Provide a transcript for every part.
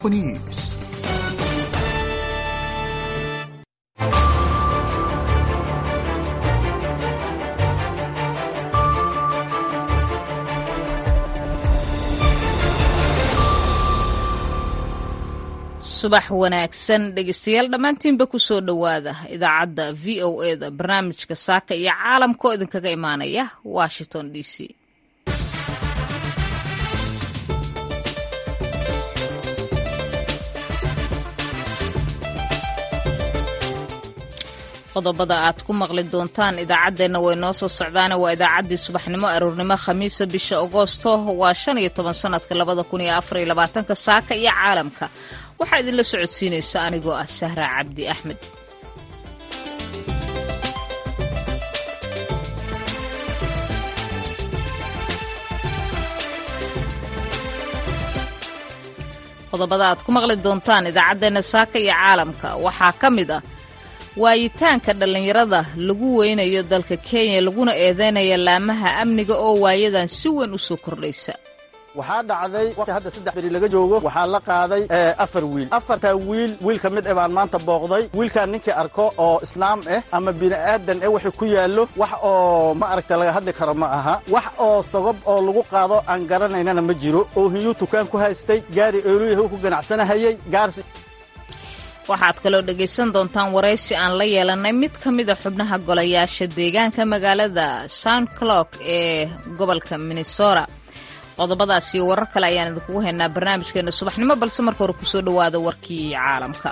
News. subax wanaagsan dhegeystayaal dhammaantiinba ku soo dhowaada idaacadda v o e da barnaamijka saaka iyo caalamka oo idinkaga imaanaya washington d c qodobada aad ku maqli doontaan idaacaddeenna way noo soo socdaane waa idaacaddii subaxnimo aroornimo khamiisa bisha agoosto waa shan iyo toban sanadka labada kun iyo afar iyo labaatanka saaka iyo caalamka waxaa idinla socodsiinaysa anigoo ah sahra cabdi axmed qodobada aad ku maqli doontaan idaacaddeenna saaka iyo caalamka waxaa ka mid ah waayitaanka dhallinyarada lagu weynayo dalka kenya laguna eedeynaya laamaha amniga oo waayadan si weyn u soo kordhaysa waxaa dhacday waqti hadda saddex beri laga joogo waxaa la qaaday afar wiil afartaa wiil wiil ka mid eh baan maanta booqday wiilkaan ninkii arko oo islaam ah ama bini'aadan eh wixii ku yaallo wax oo ma aragta laga hadli karo ma aha wax oo sogob oo lagu qaado aan garanaynana ma jiro oo hiyuu tukaan ku haystay gaari eoluyahu ku ganacsanahayey gaarsi waxaad kaloo dhegaysan doontaan waraysi aan la yeelanay mid ka mida xubnaha golayaasha deegaanka magaalada sound clock ee gobolka minnesota qodobadaas iyo warar kale ayaan idinkugu haynaa barnaamijkeena subaxnimo balse marka hore kusoo dhowaada warkii caalamka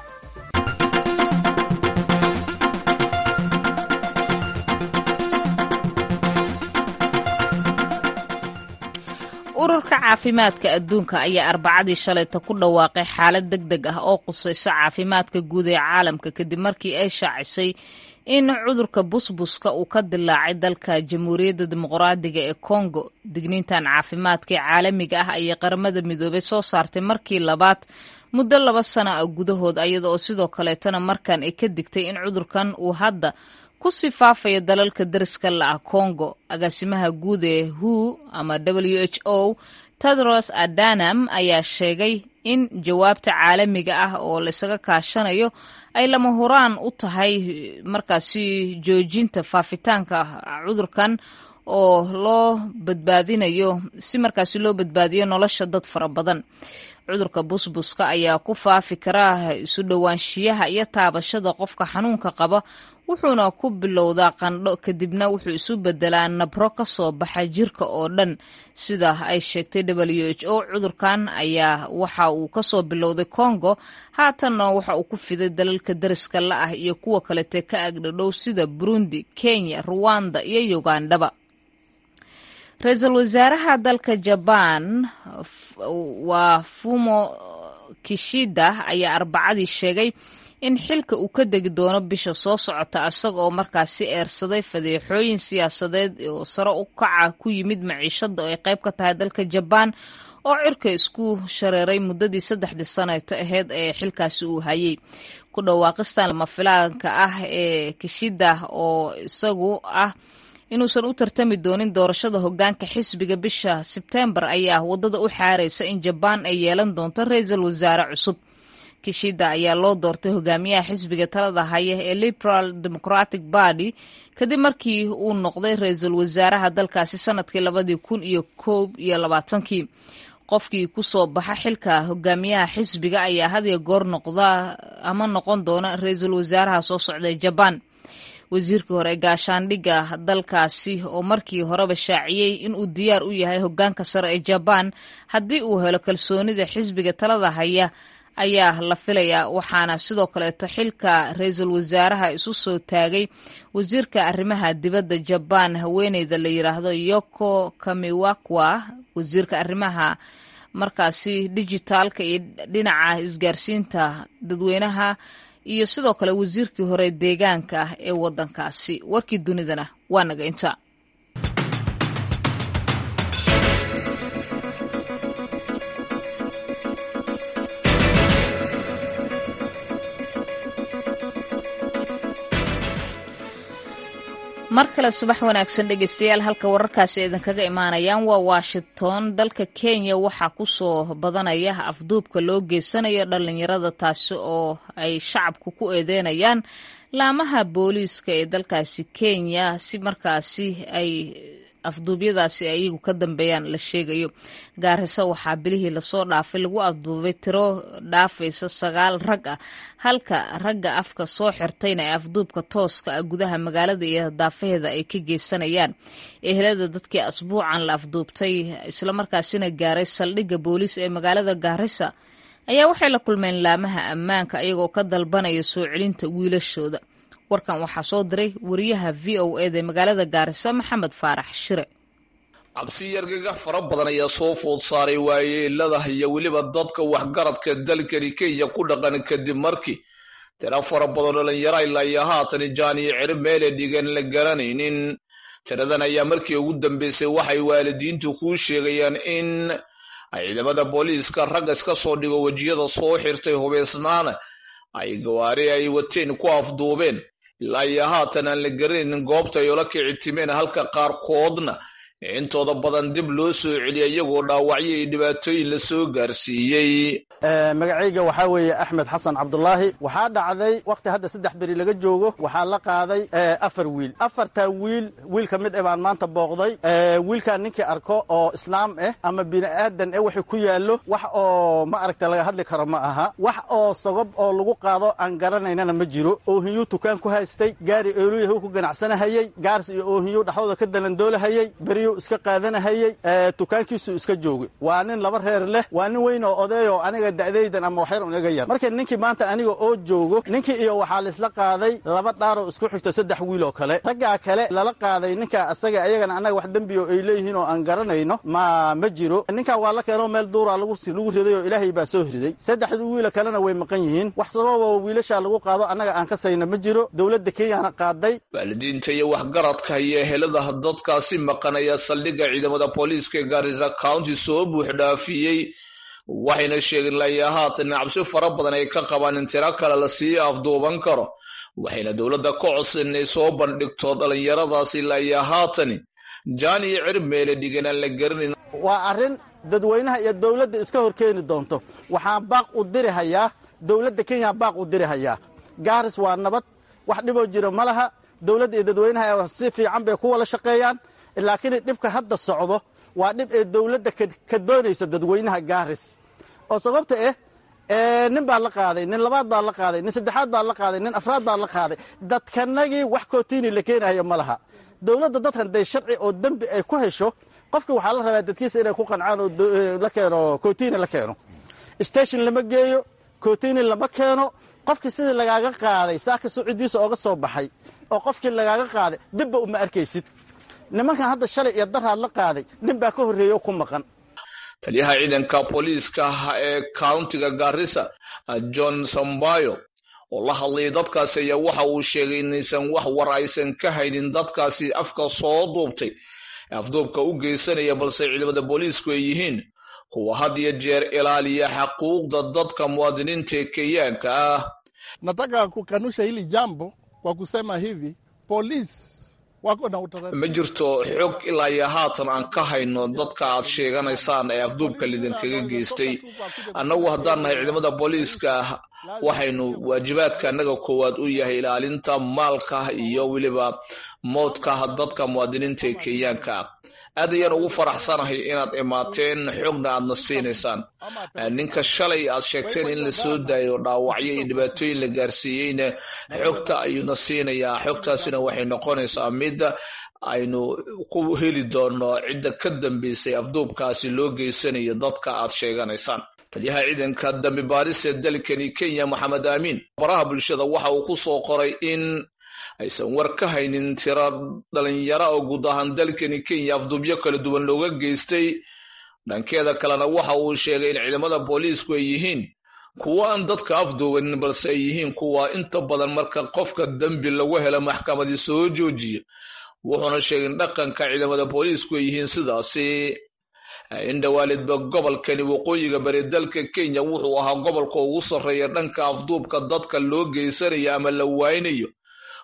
ururka caafimaadka adduunka ayaa arbacadii shalayta ku dhawaaqay xaalad deg deg ah oo qusayso caafimaadka guud ee caalamka kadib markii ay shaacisay in cudurka busbuska uu ka dilaacay dalka jamhuuriyadda dimuqraadiga ee kongo digniintan caafimaadka ee caalamiga ah ayay qaramada midoobay soo saartay markii labaad muddo laba sana ah gudahood iyada oo sidoo kaleetana markan ay ka digtay in cudurkan uu hadda ku sii faafaya dalalka dariska la ah kongo agaasimaha guud ee hu ama w h o tedros adanam ayaa sheegay in jawaabta caalamiga ah oo laysaga kaashanayo ay lama huraan u tahay markaasi joojinta faafitaanka cudurkan oo loo badbaadinayo si markaasi loo badbaadiyo nolosha dad fara badan cudurka busbuska ayaa ku faafi karaa isu dhowaanshiyaha iyo taabashada qofka xanuunka qaba wuxuuna ku bilowdaa qandho kadibna wuxuu isu bedelaa nabro ka soo baxa jirka oo dhan sida ay sheegtay w h o cudurkan ayaa waxa uu kasoo bilowday congo haatanna waxa uu ku fiday dalalka dariska la ah iyo kuwa kalete ka agdhadhow sida burundi kenya ruwanda iyo ugandhaba ra-iisul wasaaraha dalka jabaan waa fumo kishida ayaa arbacadii sheegay in xilka uu ka degi doono bisha soo socota isaga oo markaasi eersaday fadeexooyin siyaasadeed oo sare u kaca ku yimid maciishada oo ay qayb ka tahay dalka jabaan oo cirka isku shareeray muddadii saddexdii saneeto aheyd ee xilkaasi uu hayay ku dhawaaqistan lama filaanka ah ee kishida oo isagu ah inuusan u tartami doonin doorashada hogaanka xisbiga bisha sebtembar ayaa waddada u xaaraysa in jabaan ay yeelan doonto ra-iisul wasaare cusub kishida ayaa loo doortay hogaamiyaha xisbiga talada haya ee liberal democratic party kadib markii uu noqday ra-iisul wasaaraha dalkaasi sanadkii labadii kun iyo koob iyo labaatankii qofkii kusoo baxa xilka hogaamiyaha xisbiga ayaa hadiya goor noqda ama noqon doona ra-iisul wasaaraha soo socda jabaan wasiirkii hore ee gaashaandhigga dalkaasi oo markii horeba shaaciyey inuu diyaar u yahay hogaanka sare ee jabaan haddii uu helo kalsoonida xisbiga talada haya ayaa la filayaa waxaana sidoo kaleeto xilka ra-iisul wasaaraha isu soo taagay wasiirka arrimaha dibadda jabaan haweeneyda la yidhaahdo yoko kamiwakwa wasiirka arrimaha markaasi dijitaalka iyo dhinaca isgaarsiinta dadweynaha iyo sidoo kale wasiirkii hore deegaanka ah ee waddankaasi warkii dunidana waa naga inta mar kale subax wanaagsan dhegeystayaal halka wararkaasi idinkaga imaanayaan waa washington dalka kenya waxaa kusoo badanaya afduubka loo geysanayo dhalinyarada taasi oo ay shacabku ku eedeynayaan laamaha booliiska ee dalkaasi kenya si markaasi ay afduubyadaasi ay iyagu ka dambeeyaan la sheegayo gaariso waxaa bilihii lasoo dhaafay lagu afduubay tiro dhaafaysa sagaal rag ah halka ragga afka soo xirtayna ee afduubka tooska ah gudaha magaalada iyo daafaheeda ay ka geysanayaan ehelada dadkii asbuucan la afduubtay islamarkaasina gaaray saldhigga booliis ee magaalada gaarisa ayaa waxay la kulmeen laamaha ammaanka iyagoo ka dalbanaya soo celinta wiilashooda warkan waxaa soo diray wariyaha v o eda magaalada gaarisa maxamed faarax shire cabsi yargaga fara badan ayaa soo food saaray waayeelada iyo weliba dadka waxgaradka dalkani kenya ku dhaqan kadib markii tiro fara badan dhalinyaro ilaa iyo haatan jaaniyo ciri meele dhigan la garanaynin tiradan ayaa markii ugu dambeysay waxay waalidiintu kuu sheegayaan in ciidamada booliiska ragga iska soo dhigo wejiyada soo xirtay hubeysnaana ay gawaari ay wateen ku afduubeen ilaa iyo haatan aan la garanaynin goobta ay ola kici timeen halka qaarkoodna intooda badan dib loo soo celiya iyagoo dhaawacyo iyo dhibaatooyin la soo gaarsiiyey magacayga waxaa weeye axmed xasan cabdulaahi waxaa dhacday wakhti hadda saddex beri laga joogo waxaa la qaaday afar wiil afartaa wiil wiil ka mid eh baan maanta booqday wiilkaan ninkii arko oo islaam ah ama bini'aadan eh waxay ku yaallo wax oo ma aragta laga hadli karo ma aha wax oo sagob oo lagu qaado aan garanaynana ma jiro oohiyuu tukaan ku haystay gaari eoluyahu ku ganacsanahayey gaars iyo oohiyu dhaxdooda ka dalandoolahayey beryuu iska qaadanahayey tukaankiisuu iska joogay waa nin laba reer leh waa nin weyn oo odeeyoo aniga da'daydan ama waxyar un iga yar marka ninkii maanta aniga oo joogo ninkii iyo waxaa laisla qaaday laba dhaaroo isku xigto saddex wiil oo kale raggaa kale lala qaaday ninka asaga ayagana annaga wax dembiyo ay leeyihiin oo aan garanayno ma ma jiro ninkaa waa la keenoo meel duuraa lagu riday oo ilaahay baa soo riday saddexda wiila kalena way maqan yihiin wax sababa wiilashaa lagu qaado annaga aan ka sayna ma jiro dowladda kenyana qaaday waalidiinta iyo waxgaradka iyo ehelada dadkaasi maqan ayaa saldhigga ciidamada booliiska ee gaarisa county soo buux dhaafiyey waxayna sheegeen layaa haatan cabsi fara badan ay ka qabaan in tiro kale la sii afduuban karo waxayna dowladda ka codsan inay soo bandhigto dhallinyaradaasi layaa haatani jaan iyo cirib meele dhigan aan la garanayn waa arrin dadweynaha iyo dowladda iska hor keeni doonto waxaan baaq u diri hayaa dowladda kenya baaq u diri hayaa gaaris waa nabad wax dhiboo jira ma laha dowladda iyo dadweynaha si fiican bay ku wada shaqeeyaan laakiin dhibka hadda socdo waa dhib ee dowladda ka doonaysa dadweynaha gaaris oo sababta ah nin baa la qaaday nin labaad baa la qaaday nin saddexaad baa la qaaday nin afraad baa la qaaday dadkanagii wax kootiini la keenayo ma laha dowladda dadkan day sharci oo dembi ay ku hesho qofka waxaa la rabaa dadkiisa inay ku qancaan oo la keeno kootiini la keeno station lama geeyo kootiini lama keeno qofkii sidii lagaaga qaaday saaka sucidiisa ooga soo baxay oo qofkii lagaaga qaaday dibba uma arkaysid nimankan hadda shalay iyo daraad la qaaday nin baa ka horreeya oo ku maqan taliyaha ciidanka booliiska ee countiga garissa john sambayo oo la hadlayay dadkaasi ayaa waxa uu sheegay inaysan wax war aysan ka haynin dadkaasi afka soo duubtay ee afduubka u geysanaya balse ciidamada booliisku ay yihiin kuwa had iyo jeer ilaaliya xaquuqda dadka muwaadiniinta ee kenyaanka ah nataka kukanusha hili jambo kwa kusema hivi polisi ma jirto xog ilaa iyo haatan aan ka hayno dadka aad sheeganaysaan ee afduubka lidinkaga geystay annagu haddaan nahay ciidamada booliiska waxaynu waajibaadka annaga koowaad u yahay ilaalinta maalka iyo weliba moodka dadka muwaadiniinta ee kenyaanka aad ayaan ugu faraxsanahay inaad imaateen xogna aadna siinaysaan ninka shalay aad sheegteen in la soo daayo dhaawacyo iyo dhibaatooyin la gaarsiiyeyna xogta ayuuna siinayaa xogtaasina waxay noqonaysaa midda aynu ku heli doono cidda ka dambeysay afduubkaasi loo geysanayo dadka aad sheeganaysaan taliyaha ciidanka dambi baaris ee dalkani kenya maxamed aamiin baraha bulshada waxa uu ku soo qoray in aysan war ka haynin tiro dhalinyaro oo guud ahaan dalkani kenya afduubyo kala duwan looga geystay dhankeeda kalena waxa uu sheegay in ciidamada booliisku ay yihiin kuwo aan dadka afduubanin balse ay yihiin kuwa inta badan marka qofka dembi lagu helo maxkamadii soo joojiya wuxuuna sheegay in dhaqanka ciidamada booliisku ay yihiin sidaasi indhawaalidba gobolkani waqooyiga bari dalka kenya wuxuu ahaa gobolka ugu sarreeya dhanka afduubka dadka loo geysanayo ama la waaynayo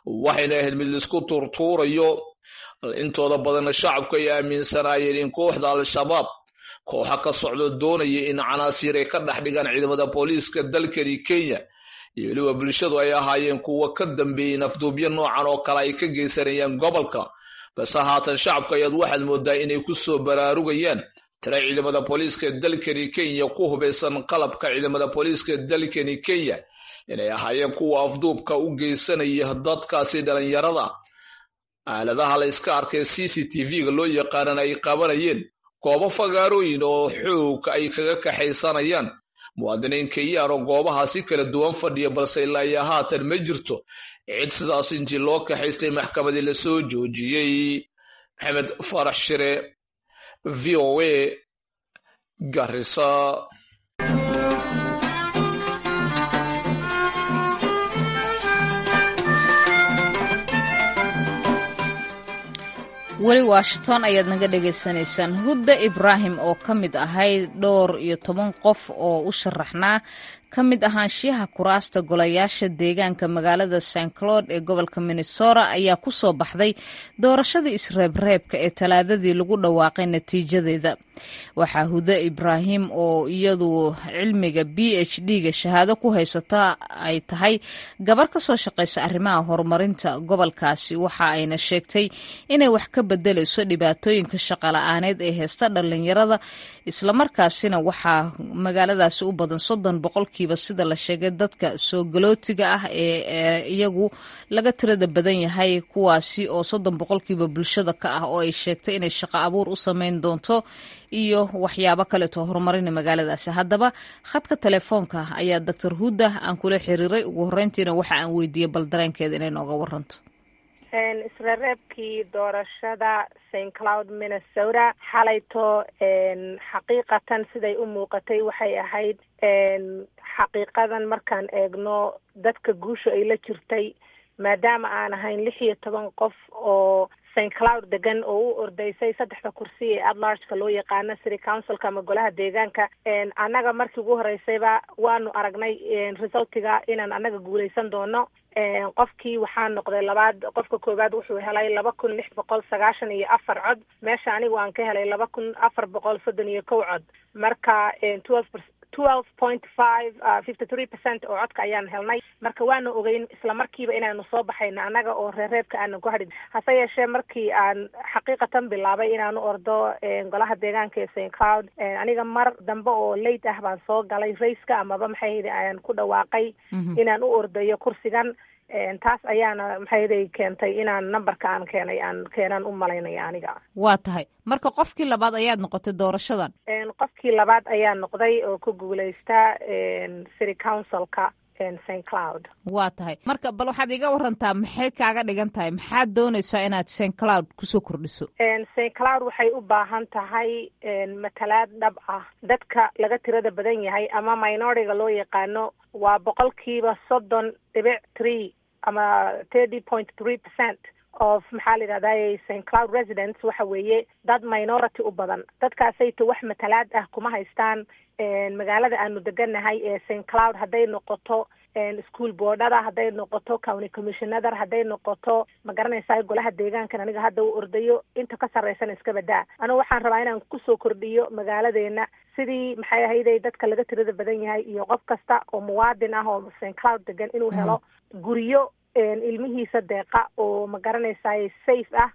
waxayna ahayd mid laisku tuurtuurayo intooda badanna shacabku ay aaminsanaayeen in kooxda al-shabaab kooxa ka socdo doonaya in canaasiir ay ka dhex dhigaan ciidamada booliiska dalkani kenya iyo weliba bulshadu ay ahaayeen kuwa ka dambeeyey nafduubyo noocan oo kale ay ka geysanayaan gobolka balse haatan shacabka ayaad waxaad moodaa inay ku soo baraarugayaan tira ciidamada booliiska dalkani kenya ku hubaysan qalabka ciidamada booliiska dalkani kenya inay ahaayeen kuwa afduubka u geysanaya dadkaasi dhalinyarada aaladaha la iska arkay c c t v-ga loo yaqaanan ay qabanayeen goobo fagaarooyin oo xoog ay kaga kaxaysanayaan muwaadiniin kenyaan oo goobahaasi kala duwan fadhiya balse ilaa iyo haatan ma jirto cid sidaas intii loo kaxaystay maxkamadii lasoo joojiyey maxamed farax shire v o a garisa weli washington ayaad naga dhagaysanaysaan hudda ibraahim oo ka mid ahayd dhowr iyo toban qof oo u sharaxnaa ka mid ahaanshiyaha kuraasta golayaasha deegaanka magaalada st cloud ee gobolka minnesota ayaa ku soo baxday doorashadii isreebreebka ee talaadadii lagu dhawaaqay natiijadeeda waxaa hude ibraahim oo iyadu cilmiga b h d-ga shahaado ku haysata ay tahay gabar ka soo shaqaysa arrimaha horumarinta gobolkaasi waxa ayna sheegtay inay wax ka bedelayso dhibaatooyinka shaqala-aaneed ee heesta dhalinyarada islamarkaasina waxaa magaaladaasi u badan soddon boqolkiiba sida la sheegay dadka soo galootiga ah ee iyagu laga tirada badan yahay kuwaasi oo soddon boqolkiiba bulshada ka ah oo ay sheegtay inay shaqo abuur u sameyn doonto iyo waxyaabo kaleeto horumarina magaaladaasi haddaba khadka telefoonka ayaa doctor hudda aan kula xiriiray ugu horreyntiina waxa aan weydiiyey bal dareenkeeda inay nooga waranto isreereebkii doorashada st cloud minnesota xalayto xaqiiqatan siday u muuqatay waxay ahayd xaqiiqadan markaan eegno dadka guusha ay la jirtay maadaama aan ahayn lix iyo toban qof oo st cloud degan oo u ordaysay saddexda kursi ee adlargeka loo yaqaano city councilka ama golaha deegaanka annaga markii ugu horeysayba waanu aragnay resultiga inaan annaga guuleysan doono qofkii waxaa noqday labaad qofka koowaad wuxuu helay laba kun lix boqol sagaashan iyo afar cod meesha anigu aan ka helay laba kun afar boqol soddon iyo kow cod marka twelve twelve point five fifty three percent oo codka ayaan helnay marka waana ogeyn isla markiiba inaanu soo baxayno annaga oo reerreebka aanan ku hadhin hase yeeshee markii aan xaqiiqatan bilaabay inaanu ordo golaha deegaanka ee st cloud aniga mar dambe oo late ah baan soo galay rayska amaba maxay ayaan ku dhawaaqay inaan u ordayo kursigan taas ayaana maxayday keentay inaan numberka aan keenay aan keenaan u malaynaya aniga waa tahay marka qofkii labaad ayaad noqotay doorashadan qofkii labaad ayaa noqday oo ku guuleysta city councilka st cloud waa tahay marka bal waxaad iga warantaa maxay kaaga dhigan tahay maxaad doonaysaa inaad st cloud kusoo kordhiso st cloud waxay u baahan tahay matalaad dhab ah dadka laga tirada badan yahay ama minoritiga loo yaqaano waa boqolkiiba soddon dhibic three ama thirty point three percent of maxaa la yidhahday st cloud residents waxa weeye dad minority u badan dadkaasayto wax matalaad ah kuma haystaan magaalada aanu deganahay ee st cloud hadday noqoto school boardada hadday noqoto county commissionader hadday noqoto ma garanaysaa golaha deegaankan aniga hadda u ordayo inta ka sarreysana iska badaa anigu waxaan rabaa inaan kusoo kordhiyo magaaladeena sidii maxay ahayday dadka laga tirada badan yahay iyo qof kasta oo muwaadin ah oo st cloud degan inuu helo guryo ilmihiisa deeqa oo ma garanaysaye safe ah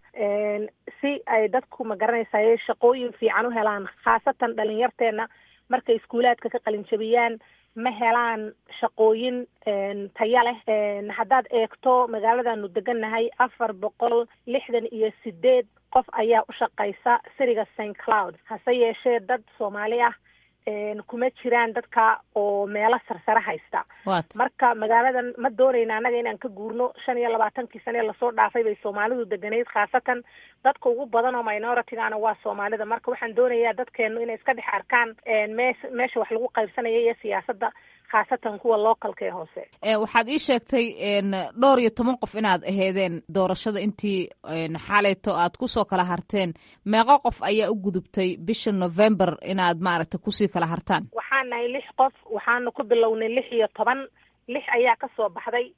si ay dadku ma garanaysaye shaqooyin fiican u helaan khaasatan dhalinyarteena markay iskuulaadka ka qalinjabiyaan ma helaan shaqooyin taya leh haddaad eegto magaaladanu degannahay afar boqol lixdan iyo sideed qof ayaa u shaqaysa siriga st cloud hase yeeshee dad soomaali ah kuma jiraan dadka oo meelo sarsare haysta marka magaaladan ma doonayna annaga inaan ka guurno shan iyo labaatankii sane lasoo dhaafay bay soomaalidu deganayd khaasatan dadka ugu badan oo minoritigana waa soomaalida marka waxaan doonayaa dadkeenu inay iska dhex arkaan me meesha wax lagu qaybsanaya iyo siyaasadda khaasatan kuwa localka ee hoose waxaad ii sheegtay dhowr iyo toban qof inaad aheedeen doorashada intii xalayto aad kusoo kala harteen meeqo qof ayaa u gudubtay bisha november inaad maaragtay kusii kala hartaan waxaan nahay lix qof waxaana ku bilownay lix iyo toban lix ayaa kasoo baxday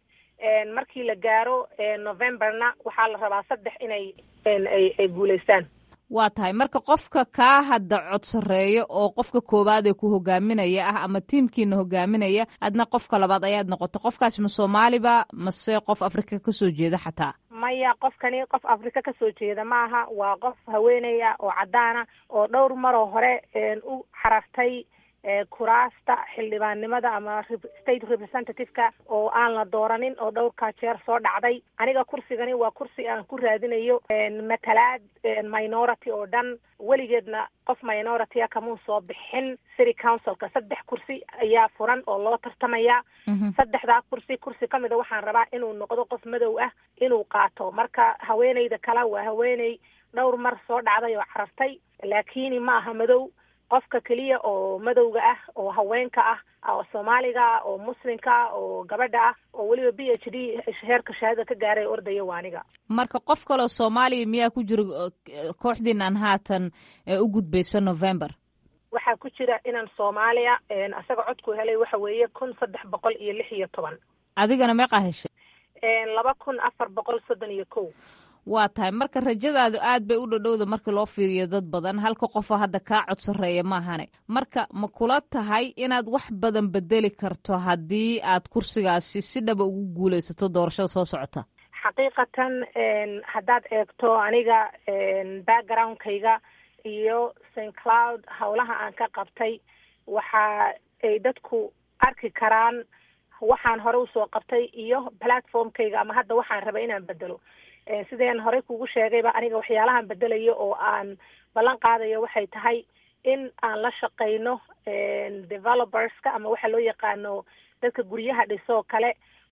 markii la gaaro novemberna waxaa la rabaa saddex inay ay ay guulaystaan waa tahay marka qofka kaa hadda cod sarreeyo oo qofka koowaad ee ku hogaaminaya ah ama tiimkiina hogaaminaya adna qofka labaad ayaad noqoto qofkaas ma soomaaliba mase qof afrika kasoo jeeda xataa maya qofkani qof afrika kasoo jeeda maaha waa qof haweeneya oo caddaana oo dhowr maroo hore u xarartay kuraasta xildhibaannimada ama state representative-ka oo aan la dooranin oo dhowrkaa jeer soo dhacday aniga kursigani waa kursi aan ku raadinayo matalaad minority oo dhan weligeedna qof minority-a kamuu soo bixin city councilka saddex kursi ayaa furan oo loo tartamaya saddexdaa kursi kursi kamida waxaan rabaa inuu noqdo qof madow ah inuu qaato marka haweeneyda kale waa haweeney dhowr mar soo dhacday oo carartay laakini ma aha madow qofka keliya oo madowga ah oo haweenka ah oo soomaaliga ah oo muslimka ah oo gabadha ah oo weliba b h d heerka shahaadada ka gaaray ordaya waa aniga marka qof kaleo soomaaliya miyaa ku jira kooxdiinan haatan u gudbayso november waxaa ku jira inaan soomaaliya isaga codku helay waxa weeye kun saddex boqol iyo lix iyo toban adigana meeqaa heshay laba kun afar boqol soddon iyo kow waa tahay marka rajadaadu aad bay u dhadhowda marka loo fiiriyo dad badan halka qofoo hadda kaa cod sarreeya maahane marka ma kula tahay inaad wax badan bedeli karto haddii aad kursigaasi si dhaba ugu guulaysato doorashada soo socota xaqiiqatan haddaad eegto aniga backgroundkayga iyo st cloud howlaha aan ka qabtay waxa ay dadku arki karaan waxaan hore usoo qabtay iyo platformkayga ama hadda waxaan rabay inaan bedelo sideen horey kugu sheegayba aniga waxyaalahan bedelayo oo aan ballan qaadayo waxay tahay in aan la shaqayno developerska ama waxa loo yaqaano dadka guryaha dhisoo kale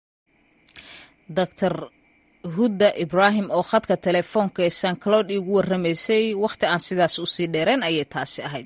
doctor hudda ibraahim oo khadka telefoonka ee san cloud iigu warramaysay wakhti aan sidaas usii dheereen ayay taasi ahayd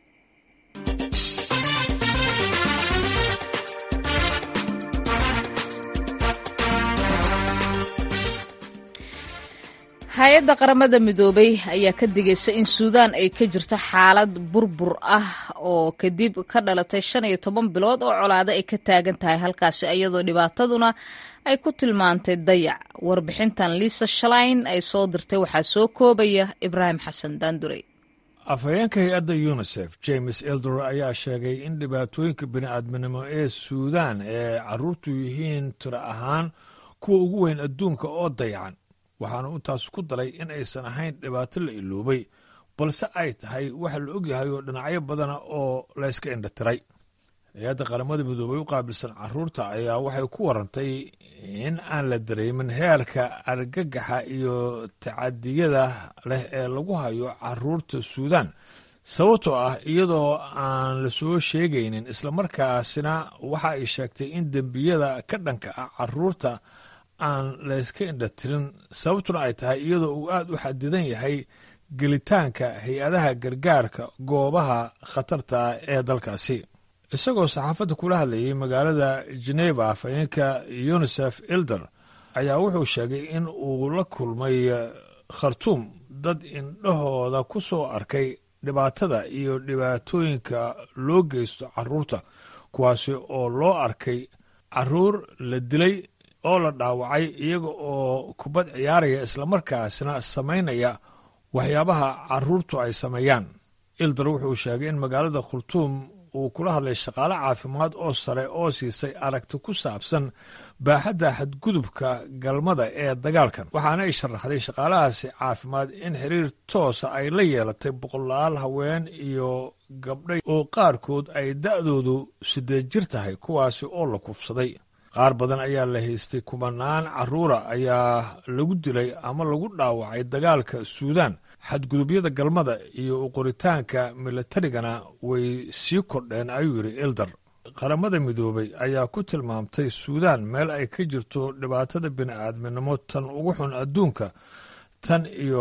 hay-adda qaramada midoobay ayaa ka digaysa in suudaan ay ka jirto xaalad burbur ah oo kadib ka dhalatay shan iyo toban bilood oo colaado ay ka taagan tahay halkaasi iyadoo dhibaataduna ay ku tilmaantay dayac warbixintan liisa shalain ay soo dirtay waxaa soo koobaya ibraahim xasan daandurey afhayeenka hay-adda yunisef james elder ayaa sheegay in dhibaatooyinka bini'aadminimo ee suudaan ee carruurtu yihiin tiro ahaan kuwa ugu weyn adduunka oo dayacan waxaana intaas ku daray in aysan ahayn dhibaato la iloobay balse ay tahay waxa la ogyahay oo dhinacyo badana oo layska indhatiray hay-adda qaramada midoobay u qaabilsan carruurta ayaa waxay ku warantay in aan la dareemin heerka argagaxa iyo tacadiyada leh ee lagu hayo carruurta suudaan sababtoo ah iyadoo aan la soo sheegaynin islamarkaasina waxa ay sheegtay in dembiyada ka dhanka ah carruurta aan layska indhatirin sababtuna ay tahay iyadoo uu aad u xadidan yahay gelitaanka hay-adaha gargaarka goobaha khatarta ee dalkaasi isagoo saxaafadda kula hadlayay magaalada geneva afhayeenka yunisef ilder ayaa wuxuu sheegay in uu la kulmay khartuum dad indhahooda ku soo arkay dhibaatada iyo dhibaatooyinka loo geysto carruurta kuwaasi oo loo arkay carruur la dilay oo la dhaawacay iyaga oo kubad ciyaaraya islamarkaasna samaynaya waxyaabaha carruurtu ay sameeyaan ilder wuxuu sheegay in magaalada khurtuum uu kula hadlay shaqaale caafimaad oo sare oo siisay aragti ku saabsan baaxadda xadgudubka galmada ee dagaalkan waxaana ay sharaxday shaqaalahaasi caafimaad in xiriir toosa ay la yeelatay boqolaal haween iyo gabdhay oo qaarkood ay da'doodu sideed jir tahay kuwaasi oo la kufsaday qaar badan ayaa la haystay kumanaan carruura ayaa lagu dilay ama lagu dhaawacay dagaalka suudaan xadgudubyada galmada iyo uqoritaanka milatarigana way sii kordheen ayuu yidhi ilder qaramada midoobay ayaa ku tilmaamtay suudaan meel ay ka jirto dhibaatada bini'aadminimo tan ugu xun adduunka tan iyo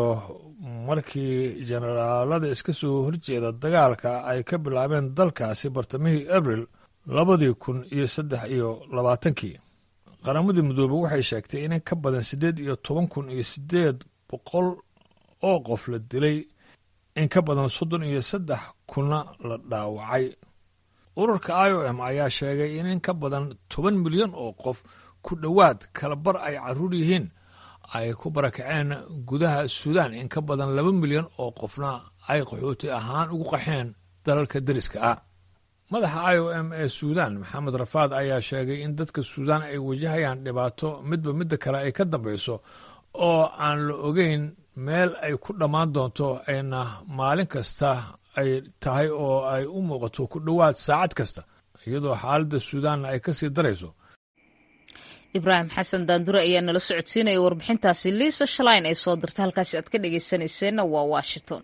markii jenaraalada iska soo horjeeda dagaalka ay ka bilaabeen dalkaasi bartamihii abril labadii kun iyo saddex iyo labaatankii qaramada midoobey waxay sheegtay in in ka badan siddeed iyo toban kun iyo siddeed boqol oo qof la dilay in ka badan soddon iyo saddex kunna la dhaawacay ururka i o m ayaa sheegay in in ka badan toban milyan oo qof ku dhowaad kalabar ay carruur yihiin ay ku barakaceen gudaha suudaan in ka badan laba milyan oo qofna ay qaxooti ahaan ugu qaxeen dalalka deriska ah madaxa i o m ee suudaan maxamed rafaad ayaa sheegay in dadka suudaan ay wajahayaan dhibaato midba midda kale ay ka dambayso oo aan la ogeyn meel ay ku dhammaan doonto ayna maalin kasta ay tahay oo ay u muuqato ku dhowaad saacad kasta iyadoo xaaladda suudaanna ay ka sii darayso ibraahim xasan daandure ayaa nala socodsiinaya warbixintaasi liisa shalayn ay soo dirta halkaasi aad ka dhegaysanayseena waa washington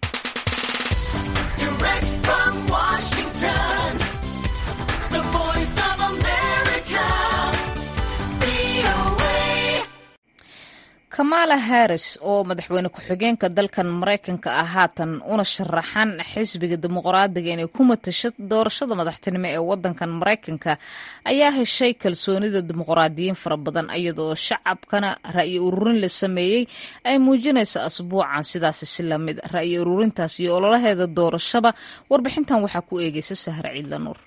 kamala harris oo madaxweyne ku-xigeenka dalkan maraykanka ah haatan una sharaxan xisbiga dimuqraadiga inay ku matasho doorashada madaxtinimo ee wadankan maraykanka ayaa heshay kalsoonida dimuqraadiyiin fara badan iyadoo shacabkana ra'yi ururin la sameeyey ay muujinaysa asbuucan sidaasi si lamid ra'yi ururintaas iyo ololaheeda doorashaba warbixintan waxaa ku eegeysa sahre ciidla nuur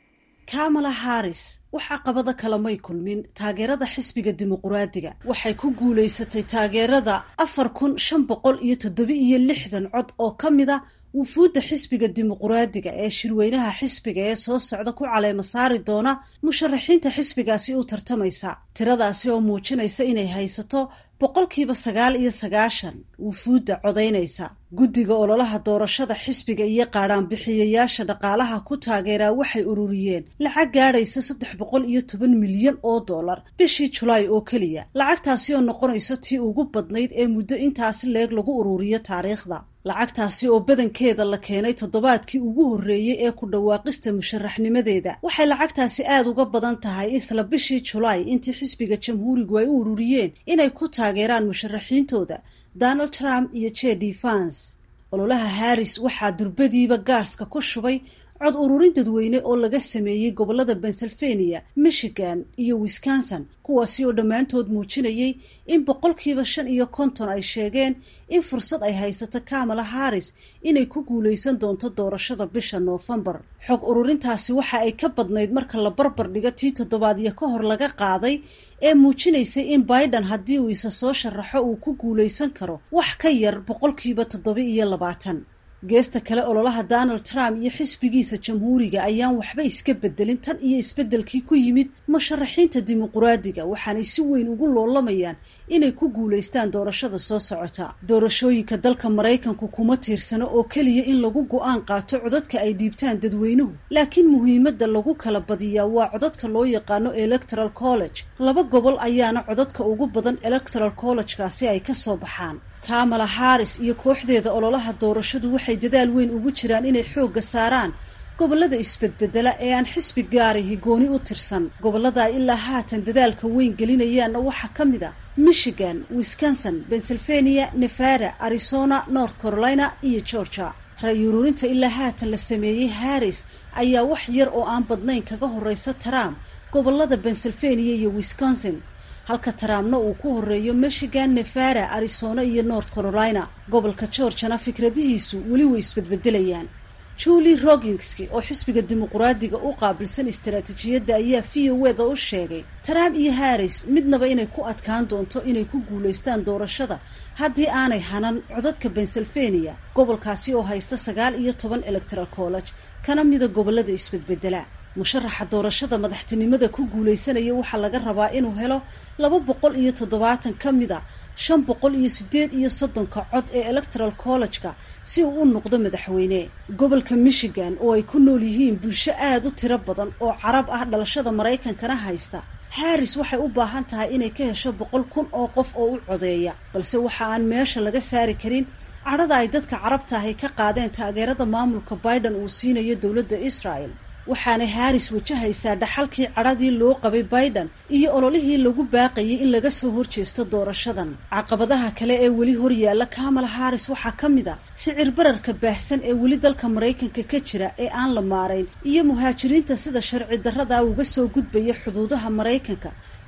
kamala harris wax caqabado kale may kulmin taageerada xisbiga dimuquraadiga waxay ku guulaysatay taageerada afar kun shan boqol iyo toddoba iyo lixdan cod oo ka mida wufuudda xisbiga dimuquraadiga ee shirweynaha xisbiga ee soo socda ku caleema saari doona musharaxiinta xisbigaasi u tartamaysa tiradaasi oo muujinaysa inay haysato boqolkiiba sagaal iyo sagaashan wufuudda codaynaysa guddiga ololaha doorashada xisbiga iyo qaadhaanbixiyayaasha dhaqaalaha ku taageeraa waxay ururiyeen lacag gaadhaysa saddex boqol iyo toban milyan oo dollar bishii julaay oo keliya lacagtaasi oo noqonaysa tii ugu badnayd ee muddo intaasi leeg lagu ururiyo taariikhda lacagtaasi oo badankeeda la keenay toddobaadkii ugu horreeyey ee ku dhawaaqista musharaxnimadeeda waxay lacagtaasi aada uga badan tahay isla bishii julaay intii xisbiga jamhuurigu ay u ururiyeen inay ku taageeraan musharaxiintooda donald trump iyo j d fans ololaha harris waxaa durbadiiba gaaska ku shubay cod ururin dadweyne oo laga sameeyey gobollada pennsylvania michigan iyo wisconsin kuwaasi oo dhammaantood muujinayay in boqolkiiba shan iyo konton ay sheegeen in fursad ay haysato kamala harris inay ku guulaysan doonto doorashada bisha noofembar xog ururintaasi waxa ay ka badnayd marka la barbar dhigo tii toddobaadyo ka hor laga qaaday ee muujinaysay in biden haddii uu isa soo sharaxo uu ku guulaysan karo wax ka yar boqolkiiba toddoba iyo labaatan geesta kale ololaha donald trump iyo xisbigiisa jamhuuriga ayaan waxba iska bedelin tan iyo isbeddelkii ku yimid musharaxiinta dimuquraadiga waxaanay si weyn ugu loolamayaan inay ku guulaystaan doorashada soo socota doorashooyinka dalka maraykanku kuma tiirsano oo keliya in lagu go-aan qaato codadka ay dhiibtaan dadweynuhu laakiin muhiimadda lagu kala badiyaa waa codadka loo yaqaano electoral college laba gobol ayaana codadka ugu badan electoral collegekaasi ay ka soo baxaan kamala harris iyo kooxdeeda ololaha doorashadu waxay dadaal weyn ugu jiraan inay xoogga saaraan gobollada isbedbedela ee aan xisbi gaari higooni u tirsan gobollada ilaa haatan dadaalka weyn gelinayaanna waxaa ka mid a michigan wisconsin pennsylvania nevada arizona north carolina iyo georgia ra-y ururinta ilaa haatan la sameeyey harris ayaa wax yar oo aan badnayn kaga horeysa trump gobollada pennsylvania iyo wisconsin halka taraamna uu ku horeeyo michigan nevada arizona iyo north carolina gobolka georgiana fikradihiisu weli way isbedbedelayaan julie roginski oo xisbiga dimuquraadiga u qaabilsan istaraatiijiyadda ayaa v o eda u sheegay trump iyo harris midnaba inay ku adkaan doonto inay ku guulaystaan doorashada haddii aanay hanan codadka pennsylvania gobolkaasi oo haysta sagaal iyo toban electoral college kana mida gobolada isbedbedela musharaxa doorashada madaxtinimada ku guulaysanaya waxaa laga rabaa inuu helo laba boqol iyo toddobaatan ka mid a shan boqol iyo siddeed iyo soddonka cod ee electoral college-ka si uu u noqdo madaxweyne gobolka michigan oo ay ku nool yihiin bulsho aada u tiro badan oo carab ah dhalashada maraykankana haysta harris waxay u baahan tahay inay ka hesho boqol kun oo qof oo u codeeya balse waxa aan meesha laga saari karin cadhada ay dadka carabta ahy ka qaadeen taageerada maamulka biden uu siinayo dowladda israel waxaana harris wajahaysaa dhaxalkii cadhadii loo qabay biden iyo ololihii lagu baaqayay in laga soo horjeesto doorashadan caqabadaha kale ee weli horyaalla kamala harris waxaa ka mid a sicir bararka baahsan ee weli dalka maraykanka ka jira ee aan la maarayn iyo muhaajiriinta sida sharci darrada uga soo gudbaya xuduudaha maraykanka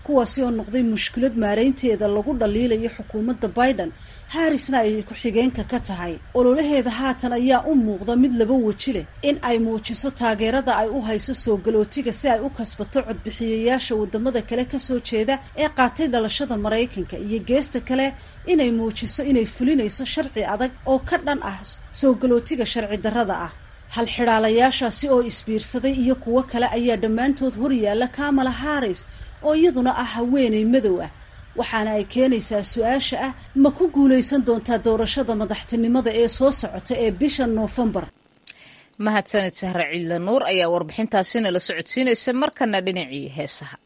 kuwaasi oo noqday mushkilad maaraynteeda lagu dhaliilayo xukuumadda biden harrisna ay ku-xigeenka ka tahay ololaheeda haatan ayaa u muuqda mid laba weji leh in ay muujiso taageerada ay u hayso soo galootiga si ay u kasbato codbixiyayaasha wadamada kale kasoo jeeda ee qaatay dhalashada maraykanka iyo geesta kale inay muujiso inay fulinayso sharci adag oo ka dhan ah soo galootiga sharci darrada ah halxidhaalayaashaasi oo isbiirsaday iyo kuwo kale ayaa dhammaantood hor yaalla kamala harris oo iyaduna ah haweeney madow ah waxaana ay keenaysaa su-aasha ah ma ku guulaysan doontaa doorashada madaxtinimada ee soo socota ee bisha noofembar mahadsanid sahre ciidla nuur ayaa warbixintaasina la socodsiinaysa markana dhinacii heesaha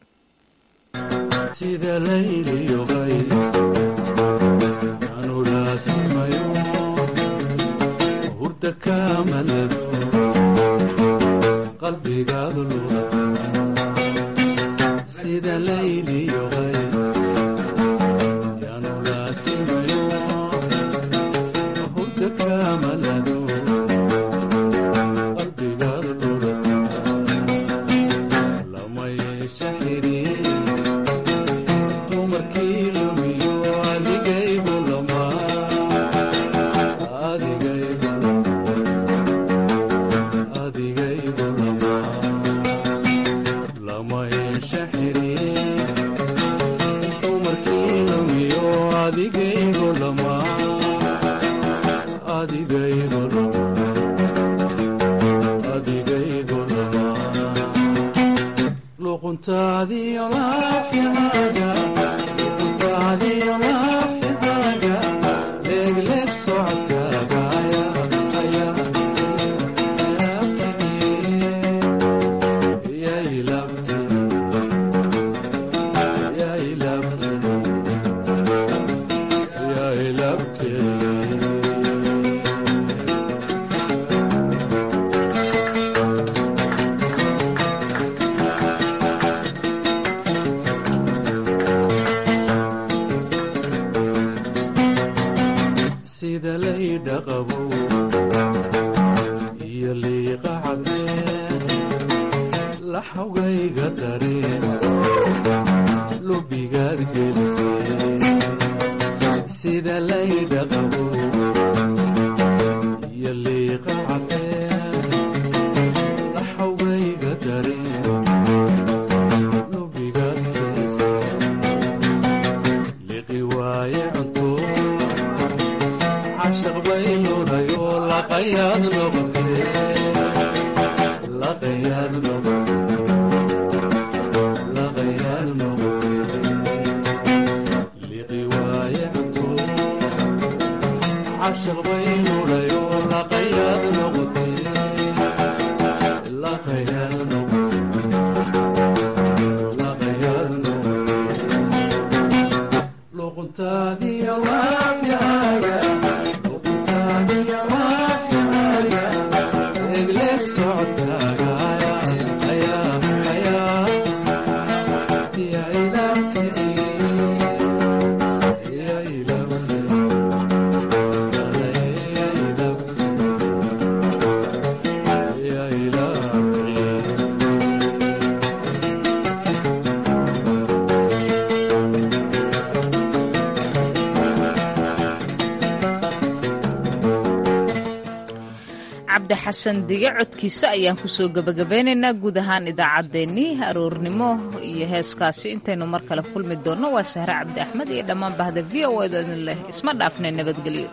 cabdi xasan dige codkiisa ayaan kusoo gebagabeynaynaa guud ahaan idaacaddeenii aroornimo iyo heeskaasi intaynu mar kale kulmi doonno waa sahre cabdi axmed iyo dhammaan bahda v o edo idin leh isma dhaafna nabadgelyo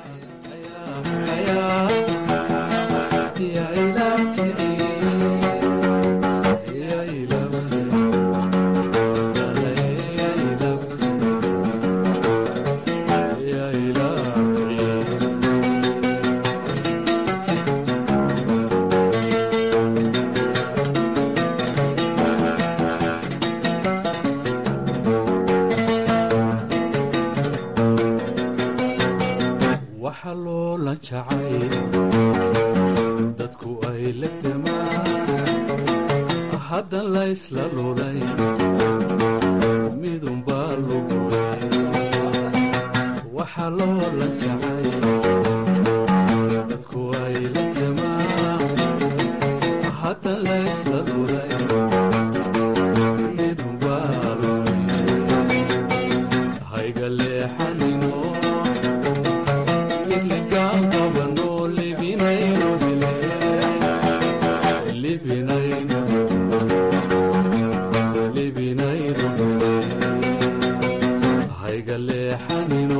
dadku ay la damaan haddan laysla lulay midunbaa lugulay waxa loola jacay dadku ay la damaan haddan laysla lulay midunbaa lugulay libinayno hayga leexanino